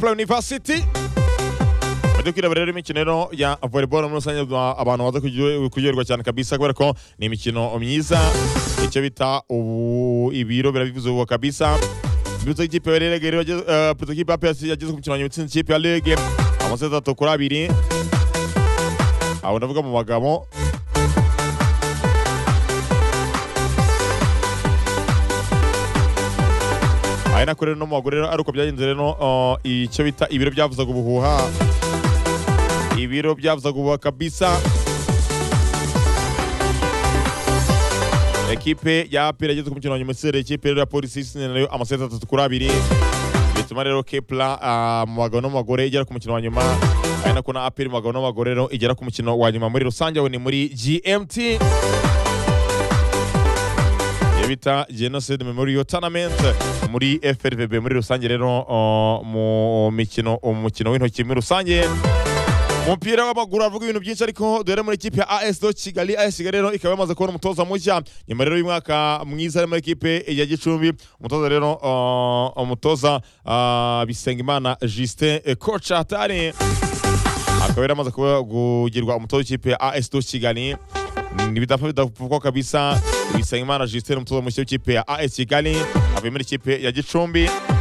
Play University Mujye kwireba rero imikino rero ya volleyball muri rusange abantu baza kuryoherwa cyane kabisa kubera ko ni imikino myiza icyo bita ubu ibiro birabivuze ubu kabisa Bivuze ikipe ya Rege rero eh, Bivuze ikipe ya PS yageze ku mukino wa nyuma itsinze ikipe ya Rege amaseti atatu kuri abiri abo ndavuga mu bagabo ari nako rero no mu bagore rero ari uko byagenze rero eh, icyo bita ibiro byavuzaga ubuhuha ibiro byavuzaga ubuhuha kabisa ekipe ya apera yageze ku mukino wa nyuma itsinda ekipe rero ya polisi itsinze nayo amaseti atatu kuri abiri bituma rero kepla ah, mu bagabo no mu bagore igera ku mukino wa nyuma ari nako na apera mu bagabo no mu bagore rero igera ku mukino wa nyuma muri rusange aho ni muri gmt iyo bita genocide memorial tournament muri frvb muri rusange rero ah, mu mikino umukino w'intoki muri rusange umupira w'amaguru avuga ibintu byinshi ariko dore muri ekipe ya AS do Kigali AS Kigali rero ikaba yamaze kubona umutoza mushya nyuma rero y'umwaka mwiza ari muri ekipe ya Gicumbi umutoza rero uh, umutoza uh, Bisengimana Justin eh, coach atari akaba yari amaze kuba- kugirwa umutoza w'ikipe ya AS do Kigali ntibidapfa bidapfukwa kabisa Bisengimana Justin umutoza mushya w'ikipe ya AS Kigali avuye muri ikipe ya Gicumbi